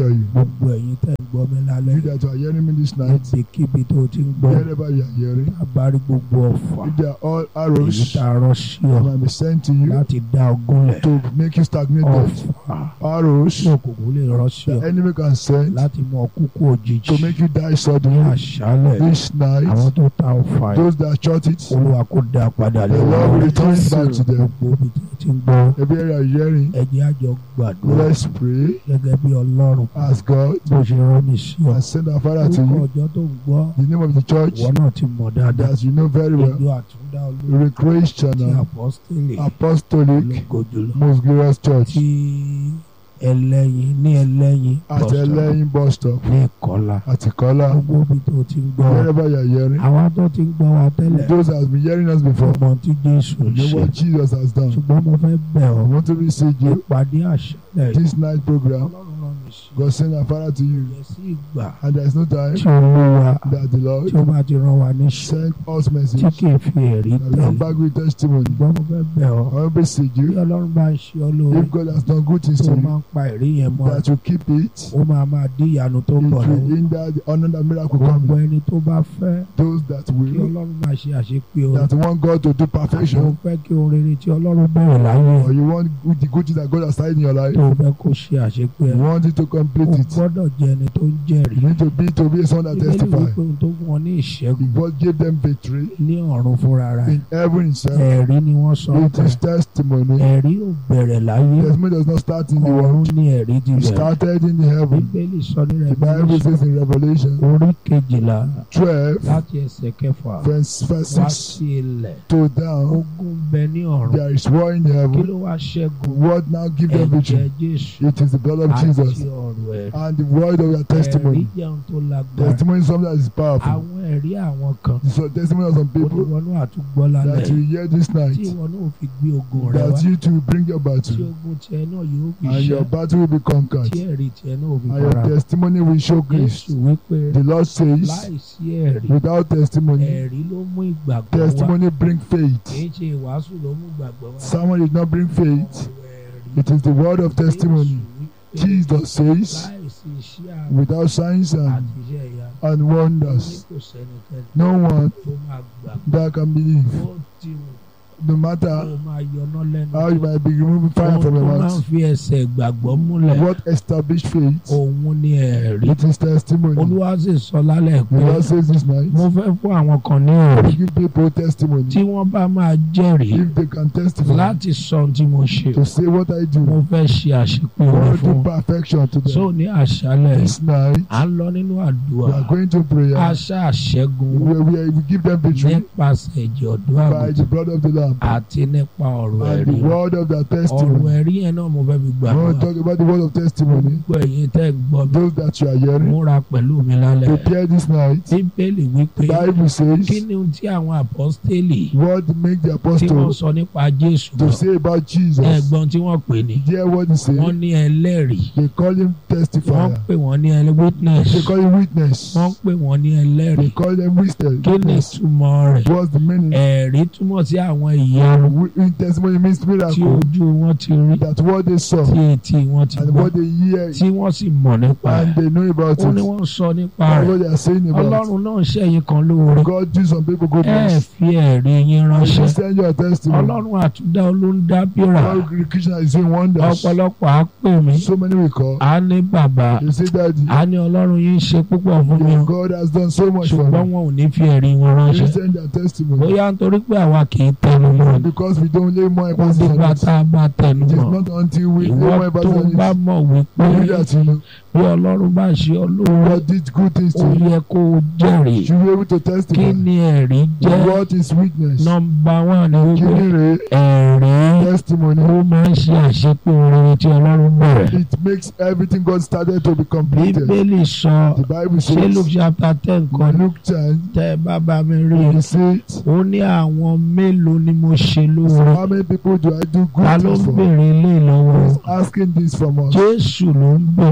tell you. gbogbo ẹ̀yin tẹ́ ń gbọ́ mi lálẹ́ You that are hearing me this night, níbikíbi tó ti ń gbọ́ wherever you are hearing, abárí gbogbo ọ̀fà if they are all èyí arrows tá a rán sí ọ that might be sent to you láti dá ogúnlẹ̀ to make you stagnate death, ọ̀fà arrows tí òkùnkùn lè rán sí the ọ enemy can send láti mú ọ kúkú òjijì to make you die ní suddenly àṣálẹ̀ this àwọn night. tó ta ọ̀fà yìí Those that shot it, olúwa kò dá padà the lé Lord will wọn return it back to them. gbogbo ibi tó ti ń gbọ́ Every area you are hearing, ẹ jẹ́ a jọ gbàdúrà let's pray, gẹ́gẹ́ bí ọlọ́run ask God, bó ṣe rán mi sí ọ and send our Father to orúkọ you. ọjọ́ tó ń gbọ́ The name of the church ìwọ náà ti mọ̀ dáadáa that you know very well, ìjọ àtúndá olórí ti Recreational apọ́sítélì Apostolic lógo jùlọ Most Glorious Church tí ẹlẹ́yin ní ẹlẹ́yin at bus stop Eleyin bus stop ní ìkọlà at Ikola. gbogbo ibi tó ti ń gbọ́ wa Wherever you are hearing, àwa tó ti ń gbọ́ wa tẹ́lẹ̀ those that have been hearing us before, ọmọ tí Jésù ń know ṣe what Jesus has done. ṣùgbọ́n mo fẹ́ bẹ̀ I ọ́ want to receive you ìpàdé àṣálẹ̀ this night program. ọlọ́run rán mi sí God send our Father to you, ìyẹn sí ìgbà and there is no time tí olúwa that the tí Lord ó bá ti rán wa níṣẹ́ send us tí message. kì í fi ẹ̀rí And come tẹ̀lé back with testimony. ṣùgbọ́n mo fẹ́ bẹ̀ ọ́ I want to message bí you. ọlọ́run bá ń ṣe ọ́ lóore If God has done good things tó to máa you, ń pa ẹ̀rí yẹn mọ́ that you keep it. ó máa máa dí ìyanu tó ń It bọ̀ will lọ́wọ́ hinder the another miracle gbogbo coming. ẹni tó bá fẹ́ Those that kí will, ọlọ́run máa ṣe àṣepé o that want God to do àti ó perfection, fẹ́ kí ohun rere tí ọlọ́run bẹ̀rẹ̀ láyé or you want good, the good things that God has started in your life, tó fẹ́ kó ṣe àṣepé you ẹ̀ want it to o complete it. gbọ́dọ̀ jẹ́ ẹni tó ń jẹ́rìí You need to be to be a son that bíbélì testify. wípé ohun tó fún wọn ní ìṣẹ́gun If God gave them victory ní ọ̀run fúnra rẹ̀ in heaven itself, ẹ̀rí ni wọ́n sọ it pé is testimony. ẹ̀rí ò bẹ̀rẹ̀ láyé Testimony does not start in the ọ̀run world. ní ẹ̀rí ti It bẹ̀rẹ̀ started in the heaven. bíbélì sọ ní The Bible Revelation says in Revelation orí kejìlá 12, láti ẹsẹ̀ kẹfà verse, verse wá 6 sí ilẹ̀ to down, ogun bẹ ní ọ̀run there is war in the kí heaven. ló wá ṣẹ́gun What now give them ẹ̀jẹ̀ victory? Jésù It is the blood of àti Jesus ọ̀rọ̀ ẹ̀rí and the word of your ẹ̀rí testimony. jẹun tó lágbára Testimony is something that is powerful. àwọn ẹ̀rí àwọn kan So testimony of some people olùwọ́nú àtúgbọ́ lálẹ́ that you hear this tí night, ìwọ náà fi gbé ogun rẹ wá that you to bring your tí battle, ogun tiẹ̀ náà yóò fi and your ṣẹ́ battle will be tí conquered, ẹ̀rí tiẹ̀ náà ò fi and your fara testimony will show Jésù grace. wípé The Lord says, láìsí ẹ̀rí without testimony, ẹ̀rí ló mú ìgbàgbọ́ wá testimony bring kì faith. í ṣe ìwàásù ló mú ìgbàgbọ́ wá Someone did not bring faith. ọ̀rọ̀ ẹ̀rí It is the word of testimony. Jésù wípé Jesus says, láìsí iṣẹ́ àmì without signs and, àti iṣẹ́ ìyá and ní wonders, kò sẹ́nikẹ́ni no one tó máa gbà that can believe. ó ti wù No kó matter máa yọná lẹ́nu how you might be removing fire ohun from tó your máa ń mouth, fi ẹsẹ̀ ìgbàgbọ́ múlẹ̀ what established faith, òun ni ẹ̀rí it is testimony. olúwa sì sọ lálẹ́ The pé Lord says this night, mo fẹ́ fún àwọn kan ní ẹ̀rí give people testimony. tí wọ́n bá máa jẹ́rìí If they can testify láti sọ ohun tí mo ṣe to say what I mo do, fẹ́ ṣe àṣepé I orin want to fún do perfection to so them. ní àṣálẹ̀ This night, à ń lọ nínú we àdúrà are going to prayer. àṣà àṣẹ́gun We, we, we give them victory nípasẹ̀ ẹ̀jẹ̀ ọ̀dọ́ by àgùntàn the blood of the Lamb àti nípa ọ̀rọ̀ and ẹ̀rí the word of their ọ̀rọ̀ testimony. ẹ̀rí yẹn náà mo fẹ́ fi I gbàgbọ́ want to talk about the word of testimony. gbogbo ẹ̀yin tẹ́ ń gbọ́ mi Those that you are hearing, múra pẹ̀lú mi lálẹ́ prepare this night. bíbélì wípé Bible kí says, ni ohun tí àwọn àpọ́stélì what make the tí wọ́n apostle sọ nípa Jésù to náà say about Jesus? ẹ̀gbọ́n tí wọ́n pè ní Hear what he say. wọ́n ní ẹlẹ́rìí They call him wọ́n testifier. pè wọ́n ní ẹlẹ́ witness They call him witness. wọ́n pè wọ́n ní They ẹlẹ́rìí call them witness. kí ni ìtumọ̀ rẹ̀ What's the meaning? ẹ̀rí túmọ̀ sí àwọn ìyanu Wi- in Testimony means tí miracle. ojú wọn ti rí That what they saw tí etí wọn ti and gbọ́ what they hear tí wọ́n sì mọ̀ nípa and rẹ̀ they know about ó ní it. wọ́n sọ nípa And rẹ̀ what they are saying about it. ọlọ́run náà ṣẹ̀yìn kan lóore God do some people ẹ goodness. fi ẹ̀rí yín And you ránṣẹ́ send your testimony. ọlọ́run àtúndá olóńdá bíra God Christian is doing wonders. ọ̀pọ̀lọpọ̀ á pè mí So many will call. á ní bàbá They say that á ní ọlọ́run yín ṣe púpọ̀ fún mi o God has done so much for ṣùgbọ́n me. wọn ò ní fi ẹ̀rí wọn They ránṣẹ́ send their testimony. bóyá nítorí pé àwa kì í tẹnu mọ́ ni Because we don't lay more kó emphasis dìgbà on it. tá a bá tẹnu It is mọ́ not until we lay ìwọ more tó emphasis on bá it. mọ̀ wípé You that you know. bí ọlọ́run bá ṣe ọ lóore God did good things ó to you. yẹ kó o jẹ́rìí You be able to kí testify. ni ẹ̀rí jẹ́ What is witness? nọ́mbà wán ni Kí wípé ni rè ẹ̀rí testimony? ó máa ń ṣe àṣepé orin tí ọlọ́run bẹ̀rẹ̀ It makes everything God started to be completed. bíbélì sọ The Bible ṣé Luke says, chapter ten kan ní Luke 10, tẹ́ ẹ bá bá mi rí i he says, ó ní àwọn mélòó ni mo ṣe lóore How many people do I do ta good ló things ń for? béèrè ilé ìlọ́wọ́ He's asking this from us. Jésù ló ń béèrè This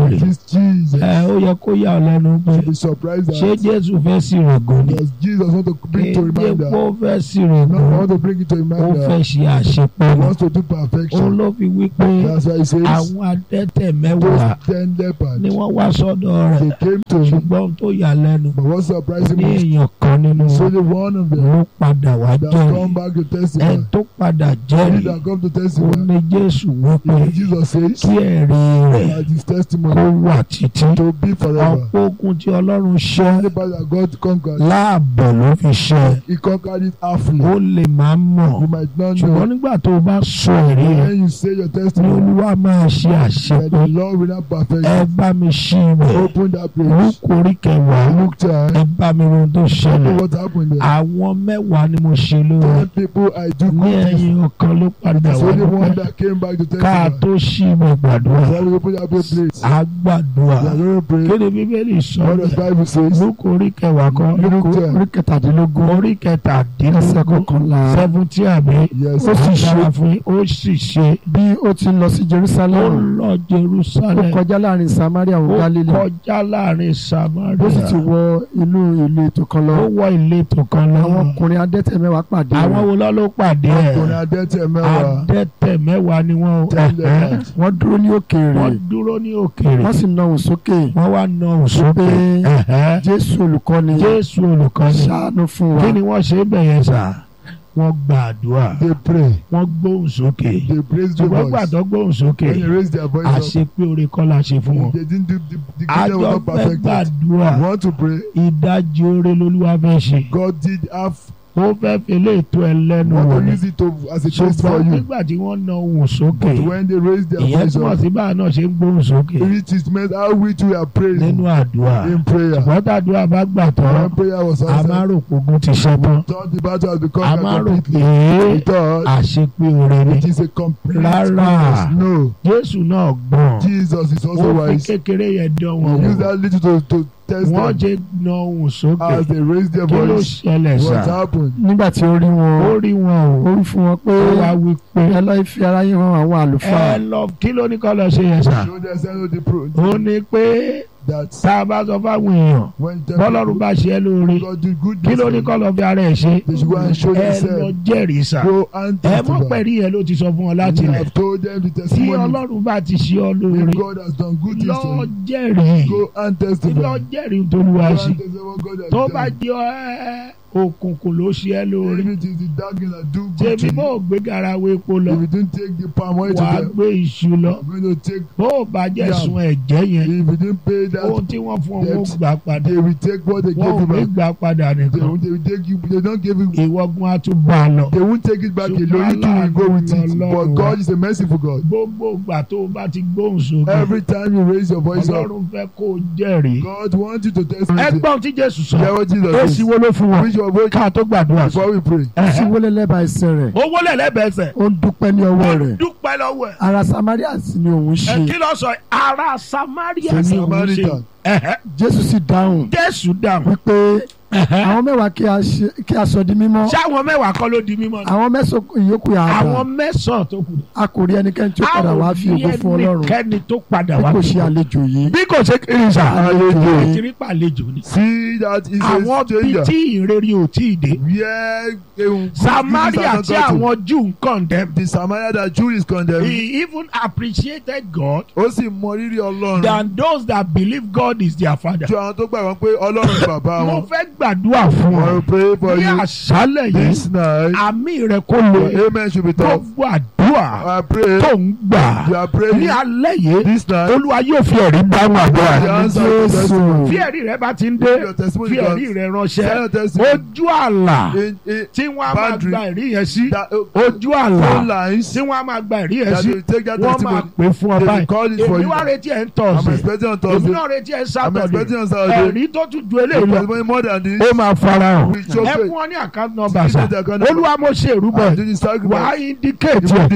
Jesus. ẹ ó yẹ kó yà ọ́ lẹ́nu pé Should be surprised ṣé that Jésù fẹ́ sí rògùn ni does Jesus want to bring to kéde reminder. kó fẹ́ sí No, rògùn I want to bring it to ó reminder. fẹ́ ṣe àṣepọ̀ He ni wants to do òun perfection. ló fi wí pé That's why he says àwọn adẹ́tẹ̀ mẹ́wàá those ten lepers ni wọ́n wá sọ́dọ̀ rẹ̀ they came to him. ṣùgbọ́n ohun tó yà lẹ́nu But what surprised ní him was èèyàn kan nínú it's wọn only one of them ló padà wá that jẹ́rìí come back to ẹni testify. tó padà He jẹ́rìí that come to ó testify. ní Jésù wípé If Jesus says kí ẹ̀rí rẹ̀ that his kó testimony wà títí to be forever. ọ̀pọ̀ ogun tí Ọlọ́run ṣẹ́ Anybody that God conquered, láàbọ̀ ló fi ṣẹ́ he conquered it halfly. ó lè máa mọ̀ You might not ṣùgbọ́n know. nígbà tó o bá sọ ẹ̀rí rẹ̀ When you say your ní testimony, Olúwa máa ṣe that àṣepé the Lord will not perfect ẹ it. bá mi ṣí ibẹ̀ Open that page. Lúùkù orí kẹwàá Look time. ẹ bá mi ro ohun tó ṣẹlẹ̀ What happened there? àwọn mẹ́wàá ni mo ṣe lóore Ten people I do ní good things. ẹ̀yìn ọ̀kan ló padà It's wá only one dúpẹ́ that came back to ká testify. tó ṣí ibẹ̀ gbàdúrà So we open that page, please. á gbàdúrà We are going to pray. kéde bíbélì sọ What does Bible says? Lúùkù orí kẹwàá kan Luke ten. orí kẹtàdínlógún orí kẹtàdínlógún kọkànlá seventy àbí Yes. ó sì dára ṣe fún yín ó sì ṣe bí ó ti lọ sí ó Jerusalem lọ ó Jerusalem kọjá láàrin Samaria ó wọ Galilee kọjá láàrin Samaria ó sì ti wọ inú ìlú ètò kan lọ ó wọ ìletò kan lọ àwọn ọkùnrin adẹ́tẹ̀ mẹ́wàá pàdé àwọn rẹ̀ wo lọ́ ló pàdé Ọkùnrin ẹ̀ adẹ́tẹ̀ mẹ́wàá. adẹ́tẹ̀ mẹ́wàá ni wọ́n Ten ẹ̀hẹ́. lepers. wọ́n dúró ní òkèèrè wọ́n dúró ní òkèèrè wọ́n sì na òun sókè wọ́n wá na òsókè pé ẹ̀hẹ́. Jésù olùkọ́ni Jésù olùkọ́ni ṣàánú fún wa kí ni wọ́n ṣe bẹ̀yẹn sà wọ́n gbàdúrà They pray. wọ́n gbóhùn sókè They praise the ṣùgbọ́n voice. gbàdọ́ gbóhùn sókè When they raise their voice up, àṣepé oore kọ́ la ṣe fún wọn they didn't do the, the kingdom was àjọ not fẹ́ perfected. gbàdúrà You want to pray? ìdajì oore lolúwa fẹ́ ṣe God did have ó fẹ́ fi eléyìí tó ẹ lẹ́nu want wò to ni use it to as a test for ṣùgbọ́n you. nígbà tí wọ́n na ohùn sókè But when they raise their ìyẹn voice túmọ̀ up, sí báà náà ṣe ń gbóhùn sókè it is meant how we too are praying nínú àdúrà in prayer. ṣùgbọ́n tàdúrà bá gbà tán When prayer was a máa answered, rò pé ogun ti ṣẹ́ tán thought the battle has a become máa rò completely. pé We thought àṣepé oore ni it is a complete Rárá. goodness. No, Jésù náà gbọ́n Jesus is ó also fi wise. kékeré yẹn dán He wọn used wò that little to, to test wọ́n them ṣe na ohùn sókè as they raised their kí ló voice. ṣẹlẹ̀ What sà happened? nígbà tí ó rí ó wọn rí wọn o ó rí fún wọn pé ó wá wí pé ẹ lọ́ọ́ fi ara yín hàn àwọn ẹ àlùfáà lọ kí ló ní kọ́ lọ ṣe yẹn sà So they said to the pro ó ní pé that tá a bá sọ fáwọn èèyàn when the bọ́lọ́run bá ṣe é lóore God do good kí ló ní kọ́ lọ fi ara ẹ̀ ṣe They should go and show ẹ lọ themselves. jẹ́rìí sà Go and ẹ mọ̀ testify. pẹ̀lú yẹn ló ti sọ fún ọ láti You ilẹ̀ have told them the tí testimony. ọlọ́run bá ti ṣe ọ lóore If God has done good things to lọ you, jẹ́rìí go and testify. lọ jẹ́rìí tolúwa Go ṣe and testify what God has tó bá done. jẹ́ ẹ òkùnkùn ló ṣe é lóore If it is the darkness that do good to tèmi bó you, o gbé garawo epo lọ if you don't take the palm oil to wàá them, gbé iṣu lọ you're going to take. bó o bá jẹ́ Yeah. sun ẹ̀jẹ̀ yẹn If you didn't pay ohun that, tí wọ́n fún ọ wọ́n Debt. gbà padà they will take what they wọ́n ò gave you ní back. gbà padà They, nìkan will- they will take you. They don't give you. ìwọ́gun á tún bá a lọ. They won't take it back Ṣùgbọ́n alone. You two will go with it. Ọlọ́run But wa. God is a merciful God. gbogbo ìgbà tó o bá ti gbóhùn sókè Every time you raise your voice up, ọlọ́run fẹ́ kó o jẹ́rìí. God wants you to testify. ẹgbọ́n tí jésù sọ Hear what Jesus èsì says. wo ló fún wọn Reach your voice ká tó gbàdúrà sí. before we pray. sí wọlé lẹ́bàá ẹsẹ̀ rẹ̀ owó lẹ̀lẹ́bẹ̀ẹ́sẹ̀ ó ń dúpẹ́ ní ọwọ́ rẹ̀ dúpẹ́ lọ́wọ́ ẹ̀. ara Samaria sì ni òun ẹ ṣe kí ló sọ ara samaria The ni òun ṣe Samaritan. Ẹ̀hẹ́. Jésù sì dáhùn jésù dáhùn. wípé Ẹ̀hẹ́. àwọn mẹ́wàá kí a ṣe- kí a sọ di mímọ́ ṣé àwọn mẹ́wàá kọ́ ló di mímọ́ ni. àwọn mẹ́sàn-án ìyókù yà á àwọn dà mẹ́sàn-án tó kù. a kò rí ẹnikẹ́ni tí ó padà wá fi ògo fún Ọlọ́run kẹ́ni tó padà bí wá kò fi ṣe ògo. àlejò yìí bí kò ṣe kiri sà. Àlejò. ìtìrí pàlejò ni. See that is a àwọn bí stranger. tí ìrere ò tí ì dé. Where um, samaria tí àwọn jew ń condemn. the Samaria that Jew is condemned. he even appreciated God Ó sì mọ rírì Ọlọ́run. than those that believe God is their father. Ju àwọn tó gbàgbọ́ pé Ọlọ́run ni bàbá mo wọn. fẹ́ gbàdúrà fún I ọ will pray for ní you àṣálẹ̀ yìí this night. àmì rẹ kó Your lè amen should be tough. gbogbo àdúrà I pray tó ń gbà you are ní praying alẹ́ yìí this night. olúwa yóò fi ẹ̀rí dáhùn àdúrà The rẹ. answer to Jésù. testimony. fi ẹ̀rí rẹ bá ti ń dé Your testimony fi ẹ̀rí comes. rẹ Tell ránṣẹ́ your testimony. ojú àlà In, in tí wọ́n á máa boundary gba ẹ̀rí yẹn sí that uh, ojú àlà phone lines tí wọ́n á máa gba ẹ̀rí yẹn that sí will take that wọ́n máa testimony. pè fún ọ They will báyìí call it for èmi you. wá retí ẹ̀ ń I'm tọ̀sẹ̀ expecting on èmi Thursday. náà retí ẹ̀ ń I'm sátọ̀dẹ̀ expecting on Saturday. ẹ̀rí tó tún ju The eléyìí lọ testimony more than this. ó máa farahàn We show ẹ faith. fún ọ ní àkáǹtì nọ́mbà This sá is the account number. olúwa mo ṣe ìrúbọ I ẹ̀ do the wà á sacrifice. indicate You ẹ̀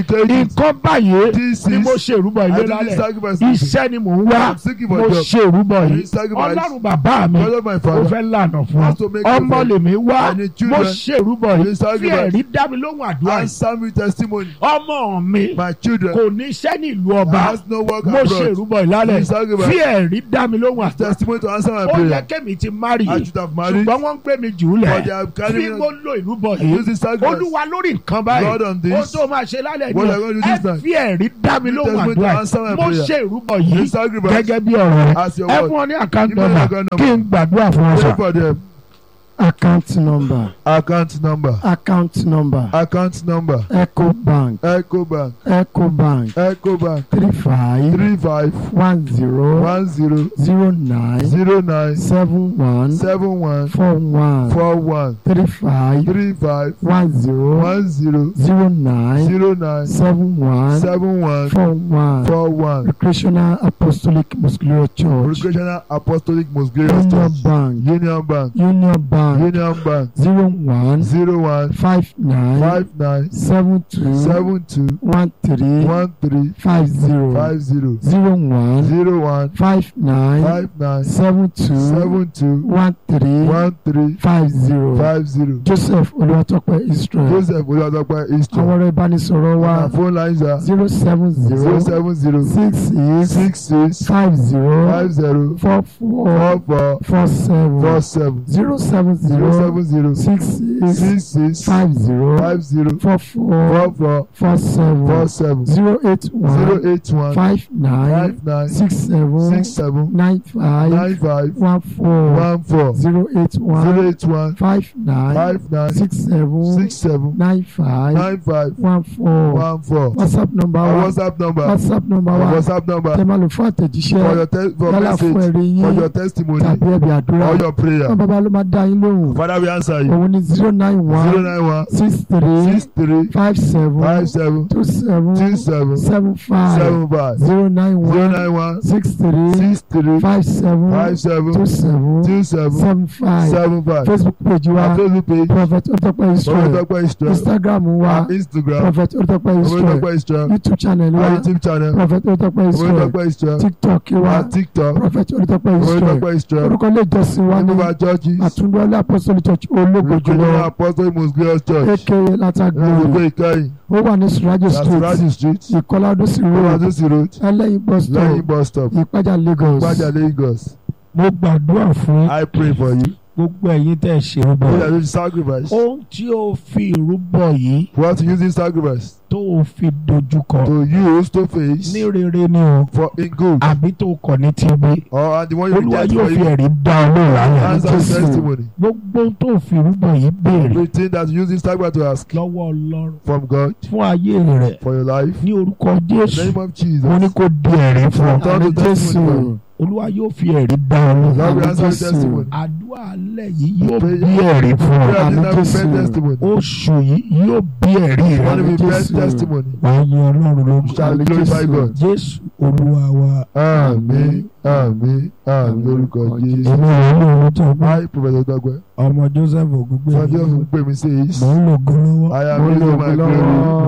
Indicate it. nǹkan báyìí This ni is- mo ṣe ìrúbọ I ilé do this lálẹ́ sacrifice. iṣẹ́ ni mò ń wá I'm seeking for mo job. ṣe ìrúbọ I do yìí this sacrifice. ọlọ́run bàbá mi God of my ó father. fẹ́ lànà fún wants to ọ make ọmọ way for lèmi wá and the mo children. ṣe ìrúbọ I do yìí this fi sacrifice. ẹ̀rí dá mi lóhùn àdúrà yìí Answer me testimony. ọmọ mi My children. kò ní iṣẹ́ ní ìlú ọba has no work mo ṣe abroad. ìrúbọ ìlálẹ̀ This sacrifice. fi ẹ̀rí dá mi lóhùn àdúrà Testimony to answer my ó yẹ prayer. kémi ti márì I should have married. ṣùgbọ́n wọ́n ń gbé mi jù ú But lẹ̀ they have bí carried me. mo lo ìrúbọ I yìí use this sacrifice. olúwa lórí nǹkan Lord, báyìí on this, ó tó máa ṣe lálẹ́ what ní I going to do ẹ this time? fi ẹ̀rí dá mi lóhùn testimony to àdúrà answer my mo prayer. ṣe ìrúbọ yìí This sacrifice. gẹ́gẹ́ bí ọ̀rọ̀ rẹ As your ẹ word. fún ọ ní àkáǹtì Give me nọ́mbà the account kí n gbàdúrà fún ọ Pray sọ. for them. account number Account number. account number Account number. eco bank Echo Bank. eco bank Echo Bank. three five Three five one zero one zero zero nine zero nine seven one seven one four one four one three five three five one zero one zero zero nine zero nine seven one seven one four one four one. recreational apostolic muscular church Recreational Apostolic Most Glorious union Church. bank Union Bank. union bank Union Bank. zero one Zero one five nine five nine seven two seven two one three one three five zero five zero zero one zero one five nine five nine seven two seven two one three one three five zero five zero. joseph olùwàtọ́pẹ́ israel Joseph Olúwadọ́pẹ́ àwọn Eastern. ọ̀rọ̀ ìbánisọ̀rọ̀ wa Our phone lines are zero seven zero zero seven zero six six six six five zero five zero four four four four four seven four seven zero seven zero zero seven zero six six six six five zero five zero four four four four four seven four seven zero eight zero one eight one five nine five nine six seven six seven nine five nine five one four one four zero eight zero one eight one five nine five nine six seven six seven nine five nine five one four one four. whatsapp number Our wa WhatsApp number. whatsapp number Our wa WhatsApp number tẹ máa lò fún for àtẹ̀jíṣẹ́ your te- for yálà fún message ẹ̀rí for yín your testimony tàbí ẹ̀bí àdúrà or your prayer. wọn bàbá ló máa dá yín lóhùn Father, we answer you. òun ni zero nine Zero one nine one six three six three five seven five seven two seven two seven seven five seven five zero nine zero one nine one six three six three five seven five seven two seven two seven seven five seven five. facebook page Our wa Facebook page. prophet otọpẹ israel Olùdókòwò Israel. instagram wa Our Instagram. prophet otọpẹ israel Olùdókòwò Israel. youtube channel Our wa YouTube channel. prophet otọpẹ israel Olùdókòwò Israel. tiktok wa Our TikTok. prophet otọpẹ israel Olùdókòwò Israel. orúkọ ilé ìjọsìn wa ní Remember churches. àtúndọ́lé apostolic church ológo Recruitment jùlọ Apostolic Most Glorious Church. aka Lọ́sọ̀gbọ́ látàgbèrè ìkẹyìn. ó wà ní surajo That's street Raji Street. ìkọlá ọdúnsì road Olùdókòwò Road. ẹlẹ́yin bus stop Lẹ́yìn bus stop. ìpájà lagos Gbajà Lagos. mo gbàdúrà fún I pray for you. gbogbo ẹ̀yin tẹ́ ẹ ṣe rúbọ Those are doing sacrifice. ohun tí o fi ìrúbọ yìí What to use this sacrifice tó o fi dojúkọ to use to face ní rere ni o for in good àbí tó o kọ̀ ní tibí or and the one you olúwa reject yóò for fi you ẹ̀rí dá ọ lóòrán àyà answer Jésù. testimony. gbogbo ohun tó o fi ìrúbọ yìí béèrè Everything that you use this sacrifice to ask lọ́wọ́ ọlọ́run from God fún ayé rẹ̀ for your life. ní orúkọ In the jésù name of Jesus. mo ní kó di ẹ̀rí fún ọ Turn àmì to testimony. jésù olúwa yóò fi ẹ̀rí dá ọ lóòrán Lord, we Àmì answer Jésù. testimony. àdúrà alẹ́ yìí yóò Prayer- bí ẹ̀rí fún ọ Prayer Àmì this time will Jésù. bring testimony. oṣù yìí yóò bí ẹ̀rí rẹ One will be best Jésù. testimony. wàá yin ọlọ́run lógo Shall Àmì glorify Jésù. God. jésù olúwa wa Àmín àmín àmín lórúkọ Jésù. èmi rẹ̀ ní ohun tó gbọ́ Hi Professor Dagbe. ọmọ joseph ògúngbè Fọdí ọ̀sùn pè mí sí èyí. mò ń lògo lọ́wọ́. I am Mo using lò my ó glory. lọ́wọ́.